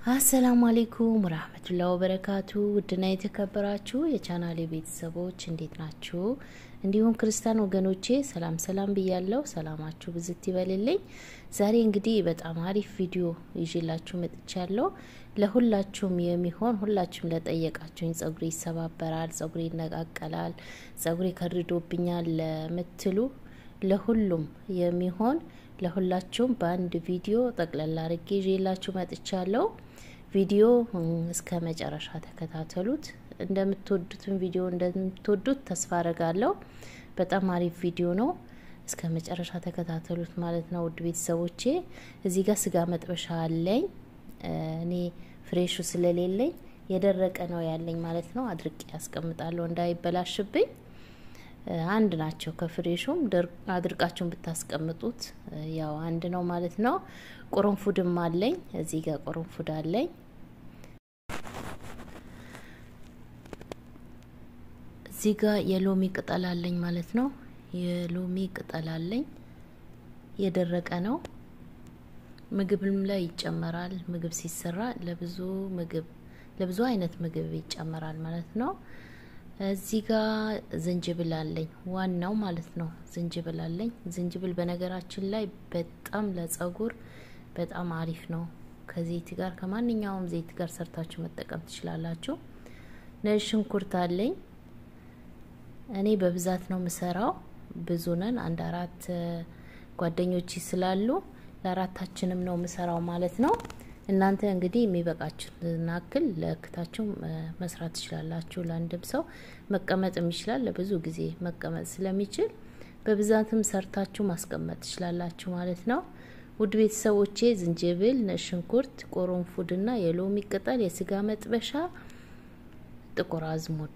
አሰላሙ አሌይኩም ረህመቱላህ ወበረካቱ። ውድና የተከበራችሁ የቻናሌ ቤተሰቦች እንዴት ናችሁ? እንዲሁም ክርስቲያን ወገኖቼ ሰላም ሰላም ብያለሁ። ሰላማችሁ ብዝት ይበልልኝ። ዛሬ እንግዲህ በጣም አሪፍ ቪዲዮ ይዤላችሁ መጥቻለሁ። ለሁላችሁም የሚሆን ሁላችሁም ለጠየቃችሁኝ ጸጉሬ ይሰባበራል፣ ጸጉሬ ይነቃቀላል፣ ጸጉሬ ከርዶብኛል ለምትሉ ለሁሉም የሚሆን ለሁላችሁም በአንድ ቪዲዮ ጠቅለል አድርጌ ይዤላችሁ መጥቻለሁ። ቪዲዮ እስከ መጨረሻ ተከታተሉት። እንደምትወዱትን ቪዲዮ እንደምትወዱት ተስፋ አረጋለሁ። በጣም አሪፍ ቪዲዮ ነው። እስከ መጨረሻ ተከታተሉት ማለት ነው። ውድ ቤተሰቦቼ እዚህ ጋር ስጋ መጥበሻ አለኝ። እኔ ፍሬሹ ስለሌለኝ የደረቀ ነው ያለኝ ማለት ነው። አድርቄ ያስቀምጣለሁ እንዳይበላሽብኝ። አንድ ናቸው ከፍሬሹም አድርቃችሁን ብታስቀምጡት ያው አንድ ነው ማለት ነው። ቁርንፉድም አለኝ እዚህ ጋር ቁርንፉድ አለኝ። እዚህ ጋር የሎሚ ቅጠል አለኝ ማለት ነው። የሎሚ ቅጠል አለኝ የደረቀ ነው። ምግብም ላይ ይጨመራል። ምግብ ሲሰራ ለብዙ ምግብ ለብዙ አይነት ምግብ ይጨመራል ማለት ነው። እዚህ ጋር ዝንጅብል አለኝ ዋናው ማለት ነው። ዝንጅብል አለኝ። ዝንጅብል በነገራችን ላይ በጣም ለጸጉር በጣም አሪፍ ነው። ከዘይት ጋር ከማንኛውም ዘይት ጋር ሰርታችሁ መጠቀም ትችላላችሁ። ነጭ ሽንኩርት አለኝ። እኔ በብዛት ነው የምሰራው። ብዙ ነን፣ አንድ አራት ጓደኞች ስላሉ ለአራታችንም ነው የምሰራው ማለት ነው። እናንተ እንግዲህ የሚበቃችሁን አክል ለክታችሁ መስራት ትችላላችሁ። ለአንድም ሰው መቀመጥም ይችላል። ለብዙ ጊዜ መቀመጥ ስለሚችል በብዛትም ሰርታችሁ ማስቀመጥ ትችላላችሁ ማለት ነው። ውድ ቤተሰቦቼ ዝንጅብል፣ ነጭ ሽንኩርት፣ ቁርንፉድና የሎሚ ቅጠል፣ የስጋ መጥበሻ፣ ጥቁር አዝሙድ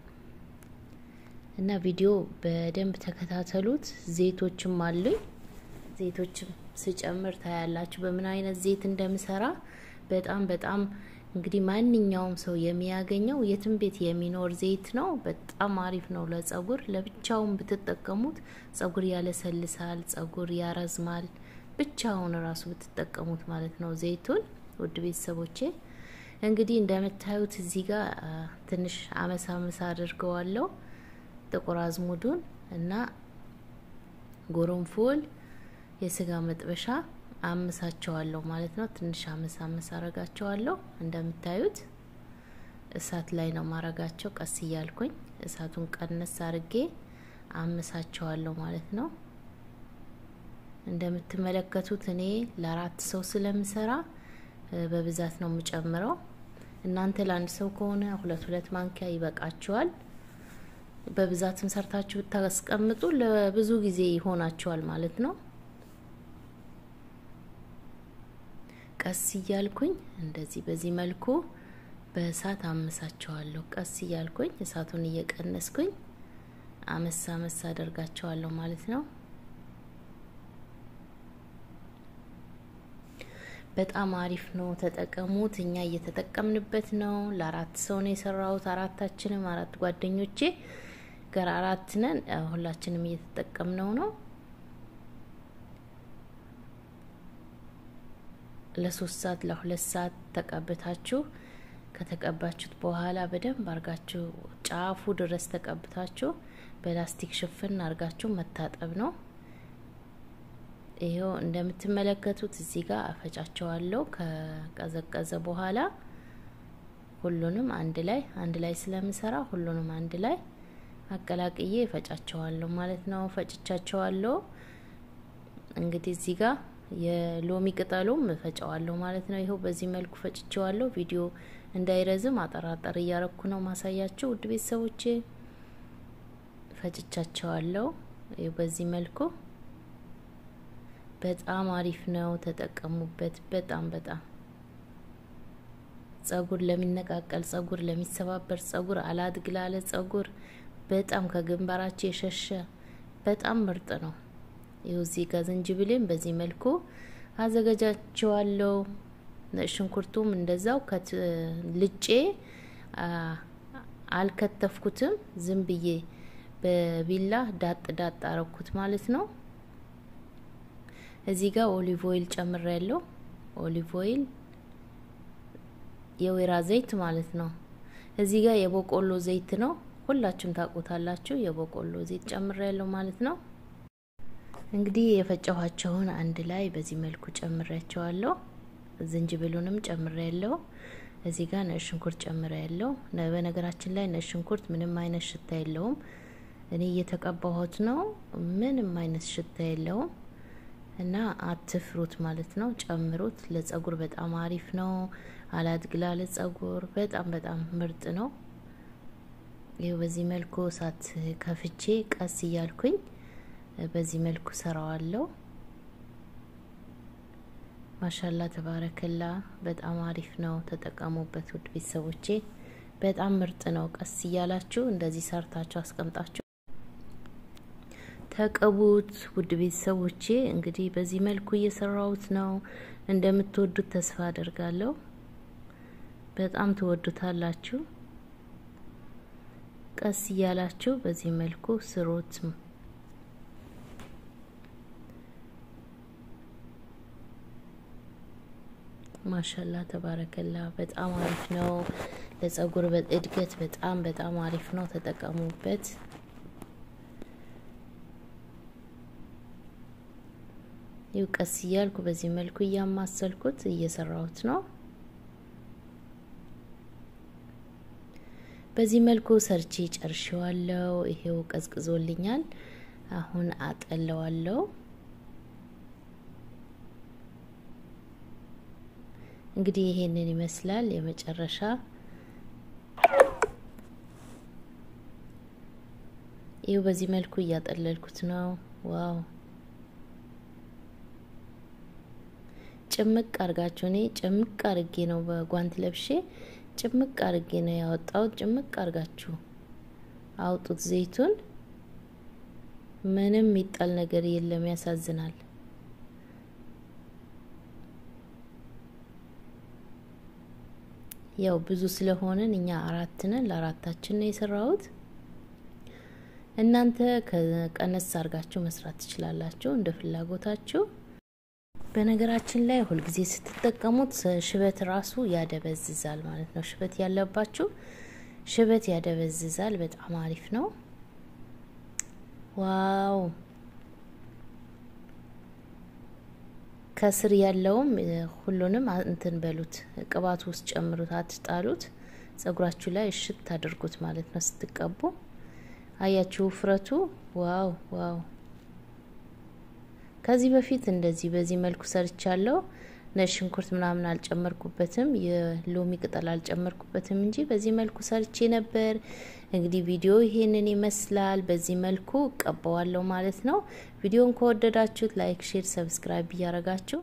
እና ቪዲዮ በደንብ ተከታተሉት። ዘይቶችም አሉኝ። ዘይቶችም ስጨምር ታያላችሁ በምን አይነት ዘይት እንደምሰራ። በጣም በጣም እንግዲህ ማንኛውም ሰው የሚያገኘው የትም ቤት የሚኖር ዘይት ነው። በጣም አሪፍ ነው ለጸጉር። ለብቻውን ብትጠቀሙት ጸጉር ያለሰልሳል፣ ጸጉር ያረዝማል። ብቻውን ራሱ ብትጠቀሙት ማለት ነው ዘይቱን። ውድ ቤተሰቦቼ እንግዲህ እንደምታዩት እዚህ ጋር ትንሽ አመሳ አመሳ አድርገዋለሁ ጥቁር አዝሙዱን እና ጎረንፎል የስጋ መጥበሻ አምሳቸዋለሁ ማለት ነው። ትንሽ አመሳ አመሳ አረጋቸዋለሁ። እንደምታዩት እሳት ላይ ነው ማረጋቸው። ቀስ እያልኩኝ እሳቱን ቀነስ አርጌ አምሳቸዋለሁ ማለት ነው። እንደምትመለከቱት እኔ ለአራት ሰው ስለምሰራ በብዛት ነው የምጨምረው። እናንተ ለአንድ ሰው ከሆነ ሁለት ሁለት ማንኪያ ይበቃችኋል። በብዛትም ሰርታችሁ ብታስቀምጡ ለብዙ ጊዜ ይሆናችኋል ማለት ነው። ቀስ እያልኩኝ እንደዚህ በዚህ መልኩ በእሳት አመሳቸዋለሁ። ቀስ እያልኩኝ እሳቱን እየቀነስኩኝ አመሳ አመሳ አደርጋቸዋለሁ ማለት ነው። በጣም አሪፍ ነው፣ ተጠቀሙት። እኛ እየተጠቀምንበት ነው። ለአራት ሰው ነው የሰራሁት። አራታችንም አራት ጓደኞቼ ጋር አራት ነን። ሁላችንም እየተጠቀምነው ነው። ለሶስት ሰዓት ለሁለት ሰዓት ተቀብታችሁ ከተቀባችሁት በኋላ በደንብ አርጋችሁ ጫፉ ድረስ ተቀብታችሁ በላስቲክ ሽፍን አርጋችሁ መታጠብ ነው። ይሄው እንደምትመለከቱት እዚህ ጋር አፈጫቸዋለሁ። ከቀዘቀዘ በኋላ ሁሉንም አንድ ላይ አንድ ላይ ስለምሰራ ሁሉንም አንድ ላይ አቀላቅዬ እፈጫቸዋለሁ ማለት ነው። ፈጭቻቸዋለሁ። እንግዲህ እዚህ ጋር የሎሚ ቅጠሉም እፈጨዋለሁ ማለት ነው። ይኸው በዚህ መልኩ ፈጭቸዋለሁ። ቪዲዮ እንዳይረዝም አጠራጠር እያረኩ ነው ማሳያቸው። ውድ ቤተሰቦቼ ፈጭቻቸዋለሁ። ይኸው በዚህ መልኩ በጣም አሪፍ ነው። ተጠቀሙበት። በጣም በጣም ጸጉር ለሚነቃቀል ጸጉር፣ ለሚሰባበር ጸጉር፣ አላድግ ላለ ጸጉር በጣም ከግንባራቸው የሸሸ በጣም ምርጥ ነው። ይኸው እዚህ ጋር ዝንጅብሌን በዚህ መልኩ አዘገጃቸዋለሁ። ነጭ ሽንኩርቱም እንደዛው ልጬ አልከተፍኩትም። ዝም ብዬ በቢላ ዳጥ ዳጥ አረኩት ማለት ነው። እዚህ ጋር ኦሊቭ ኦይል ጨምሬ ያለው ኦሊቭ ኦይል የወይራ ዘይት ማለት ነው። እዚህ ጋር የበቆሎ ዘይት ነው። ሁላችሁም ታውቁታላችሁ። የበቆሎ ዘይት ጨምሬያለሁ ማለት ነው። እንግዲህ የፈጨኋቸውን አንድ ላይ በዚህ መልኩ ጨምሬያቸዋለሁ። ዝንጅብሉንም ጨምሬያለሁ። እዚህ ጋር ነጭ ሽንኩርት ጨምሬያለሁ። በነገራችን ላይ ነጭ ሽንኩርት ምንም አይነት ሽታ የለውም። እኔ እየተቀባሁት ነው። ምንም አይነት ሽታ የለውም እና አትፍሩት ማለት ነው። ጨምሩት። ለጸጉር በጣም አሪፍ ነው። አላድግላ ለጸጉር በጣም በጣም ምርጥ ነው። ይኸው በዚህ መልኩ እሳት ከፍቼ ቀስ እያልኩኝ በዚህ መልኩ ሰራዋለሁ። ማሻላ ተባረከላ። በጣም አሪፍ ነው። ተጠቀሙበት ውድ ቤተሰቦቼ። በጣም ምርጥ ነው። ቀስ እያላችሁ እንደዚህ ሰርታችሁ አስቀምጣችሁ ተቀቡት ውድ ቤተሰቦቼ። እንግዲህ በዚህ መልኩ እየሰራሁት ነው። እንደምትወዱት ተስፋ አደርጋለሁ። በጣም ትወዱታላችሁ። ቀስ እያላችሁ በዚህ መልኩ ስሩት። ማሻላ ተባረከላ። በጣም አሪፍ ነው። ለጸጉር እድገት በጣም በጣም አሪፍ ነው። ተጠቀሙበት። ይው ቀስ እያልኩ በዚህ መልኩ እያማሰልኩት እየሰራሁት ነው። በዚህ መልኩ ሰርቼ ጨርሼዋለሁ። ይሄው ቀዝቅዞልኛል። አሁን አጠለዋለሁ። እንግዲህ ይሄንን ይመስላል የመጨረሻ ይው በዚህ መልኩ እያጠለልኩት ነው። ዋው ጭምቅ አርጋችሁ እኔ ጭምቅ አርጌ ነው በጓንት ለብሼ ጭምቅ አርጌ ነው ያወጣሁት። ጭምቅ አርጋችሁ አውጡት ዘይቱን። ምንም የሚጣል ነገር የለም። ያሳዝናል። ያው ብዙ ስለሆንን እኛ አራት ነን፣ ለአራታችን ነው የሰራሁት። እናንተ ከቀነስ አርጋችሁ መስራት ትችላላችሁ እንደ ፍላጎታችሁ። በነገራችን ላይ ሁልጊዜ ስትጠቀሙት ሽበት ራሱ ያደበዝዛል ማለት ነው። ሽበት ያለባችሁ ሽበት ያደበዝዛል። በጣም አሪፍ ነው። ዋው ከስር ያለውም ሁሉንም እንትን በሉት፣ ቅባቱ ውስጥ ጨምሩት፣ አትጣሉት። ጸጉራችሁ ላይ እሽት አድርጉት ማለት ነው ስትቀቡ። አያችሁ ውፍረቱ። ዋው ዋው ከዚህ በፊት እንደዚህ በዚህ መልኩ ሰርቻለሁ። ነጭ ሽንኩርት ምናምን አልጨመርኩበትም፣ የሎሚ ቅጠል አልጨመርኩበትም እንጂ በዚህ መልኩ ሰርቼ ነበር። እንግዲህ ቪዲዮ ይሄንን ይመስላል። በዚህ መልኩ እቀባዋለሁ ማለት ነው። ቪዲዮን ከወደዳችሁት ላይክ፣ ሼር፣ ሰብስክራይብ እያረጋችሁ